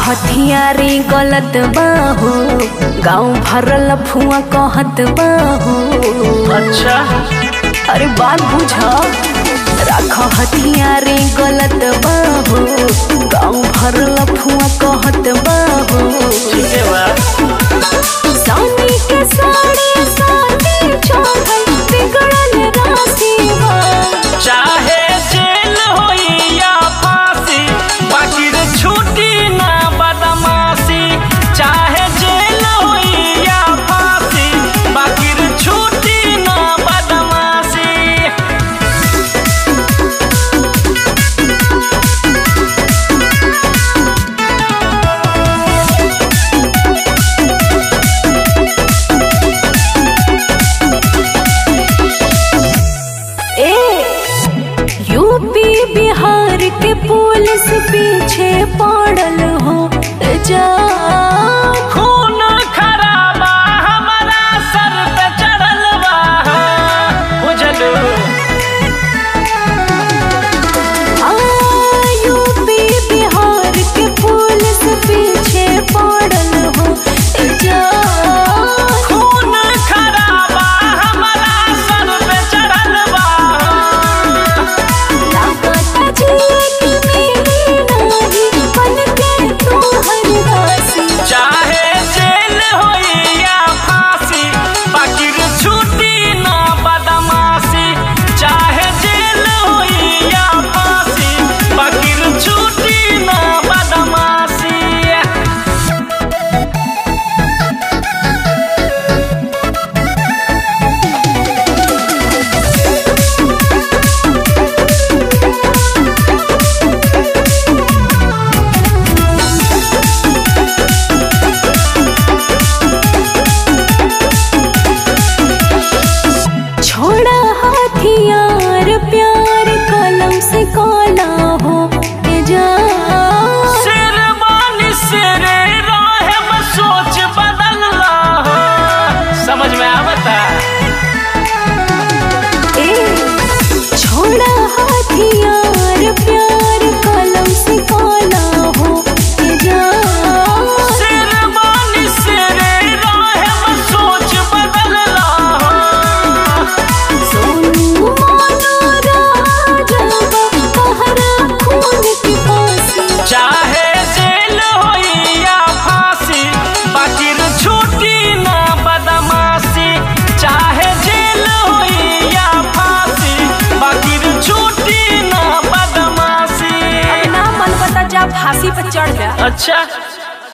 हथियारी गलत बाहो गाँव भरल फुआ कहत बाहो अच्छा अरे बात बुझ राख हथियारी गलत बाहो गाँव भरल फुआ कहत बाहो ठीक है बा सानी के साड़ी सानी चढ़ल बिगड़ल राशि बा चाहे जेल होई या फांसी बाकी रे छूटी ना बदमाशी चाहे जेल होई या फांसी बाकी रे छूटी ना बदमाशी ए यूपी बिहार के पुलिस पीछे पड़ल हो जा खून खराबा हमारा सर पे चढ़ल बा बुझलू आ, यूपी बिहार के पुलिस पीछे पड़ल हो जा खून खराबा हमारा सर पे चढ़ल बा लागत जिए कि मेरी नाही बन के तू हर दासी चाहे जेल होई या फांसी बाकी रे छूटी ना बदमाशी चाहे जेल होई या फांसी बाकी रे छूटी ना बदमाशी छोड़ा हथियार प्यार कलम से काला हो के जा शेरवानी शेरे राहे में सोच बदलला हो समझ में आवता ए छोड़ा हथियार प्यार कलम से काला हो के जा शेरवानी शेरे राहे में सोच बदलला हो सोनू मानो राजा कहरा खून की फांसी चाहे जेल होई या फांसी बाकी रे छूटी ना बदमाशी चाहे जेल होई या फांसी बाकी रे छूटी ना बदमाशी ना मन बता जा फांसी पर चढ़ जा अच्छा